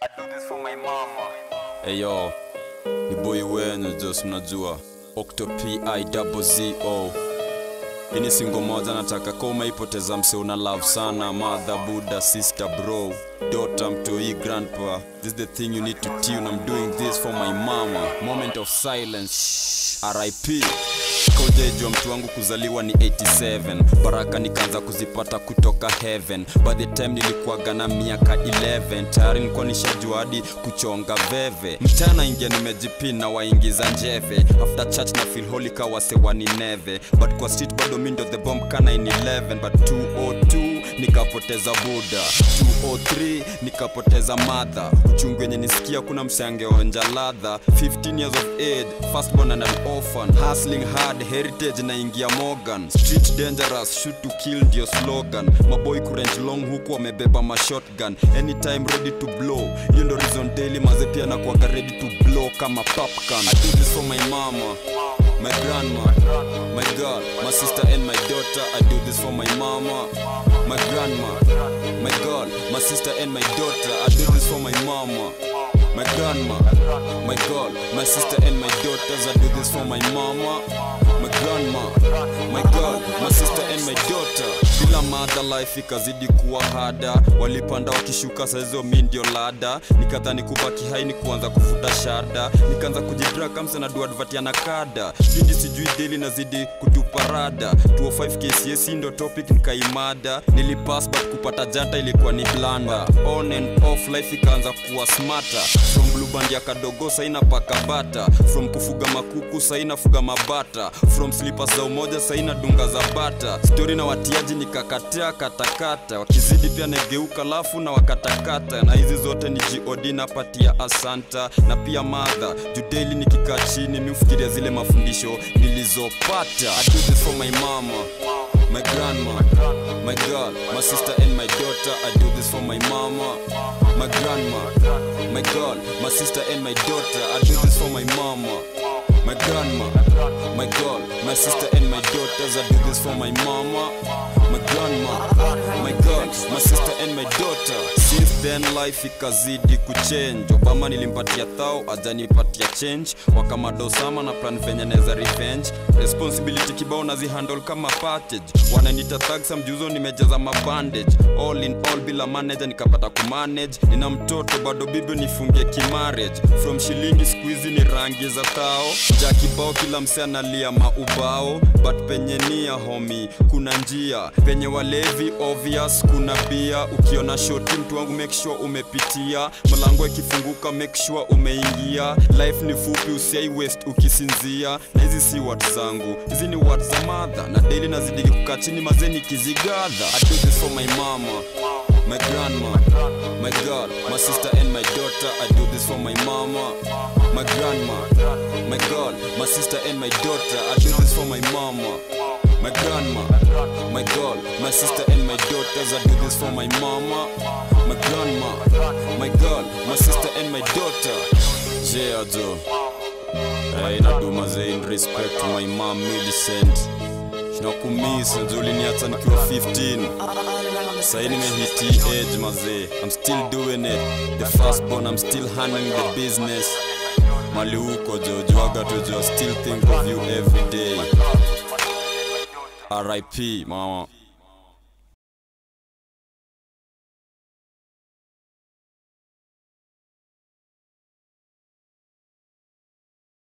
I do this for my mama. Eyo, ni boy wenu Jos, mnajua Octo P-I-double-Z-O. Hii ni singo moja nataka kama umeipoteza mse una love sana mother buddha sister bro daughter mtoi grandpa this is the thing you need to tune i'm doing this for my mama moment of silence rip kaujejua mtu wangu kuzaliwa ni 87 baraka nikaanza kuzipata kutoka heaven by the time nilikuwaga na miaka 11 tayari nilikuwa nishajua hadi kuchonga veve mchana ingia nimejipina waingiza njeve after church na feel holy kawasewani neve but kwa street bado mindo the bomb kana in 11 but 202 nikapoteza buda 203 nikapoteza madha uchungu wenye nisikia kuna msangeonja ladha 15 years of age firstborn and an orphan hustling hard heritage na ingia morgan street dangerous shoot to kill ndio slogan maboy kurange long huku wamebeba mashotgun anytime ready to blow hiyo ndo reason daily maze pia nakuwaga ready to blow kama popcorn I do this for my mama my grandma, my girl, my sister and my daughter. I do this for my mama, my grandma, my girl, my sister and my daughter. I do this for my mama, my grandma, my girl, my sister and my daughters. I do this for my mama, my grandma, my girl, my sister and my daughter. Bila mother life ikazidi kuwa hada, walipanda wakishuka, saizo mi ndio lada. Nikadhani kubaki hai ni kuanza kuvuta shada, nikaanza kujidraka mse na duadvati na kada pindi sijui daily nazidi kutupa rada 205 KCS ndo topic nikaimada nilipass but kupata janta ilikuwa ni blanda on and off life ikaanza kuwa smarter from blue band ya kadogo saina paka bata from kufuga makuku saina fuga mabata from slippers za umoja saina dunga za bata story na watiaji nikakataa katakata wakizidi pia negeuka lafu na wakatakata na hizi zote ni god napatia asanta na pia madha judeli nikikaa chini miufikiria zile mafundisho nilizopata I do this for my mama my grandma my girl my sister and my daughter I do this for my mama my grandma my girl my sister and my daughter I do this for my mama my grandma my girl my sister and my daughters I do this for my mama my grandma my girl my sister and my daughter since then life ikazidi kuchange obama nilimpatia thao ajanipatia change wakamadosama na plan venye neza revenge responsibility kibao nazihandle kama package wananita thagsa mjuzo nimejaza mabandage all in all bila manager nikapata kumanage nina mtoto bado bibi nifungie kimarriage from shilingi squeezy ni rangi za thao ja kibao kila mse analia maubao but penye nia homi kuna njia penye walevi obvious kuna bia ukiona shoti mtu wangu make sure umepitia mlango ikifunguka make sure umeingia life ni fupi usiai west ukisinzia na hizi si watu zangu hizi ni watu za madha na daily nazidi kukaa chini mazeni kizigadha I do this for my mama my grandma my girl my sister and my daughter I do this for my mama my grandma my girl my sister and my daughter I do this for my mama my grandma, my girl, my sister and my daughters. I do this for my mama, my grandma, my girl, my sister and my daughter. Yeah, Joe. Hey, naduma in respect to my mom Millicent. Nakumisa ndio uliniacha nikiwa 15 Sasa nimehiti age mazee I'm still doing it The first born I'm still handling the business Mali huko jo juaga tu jo still think of you every day RIP mama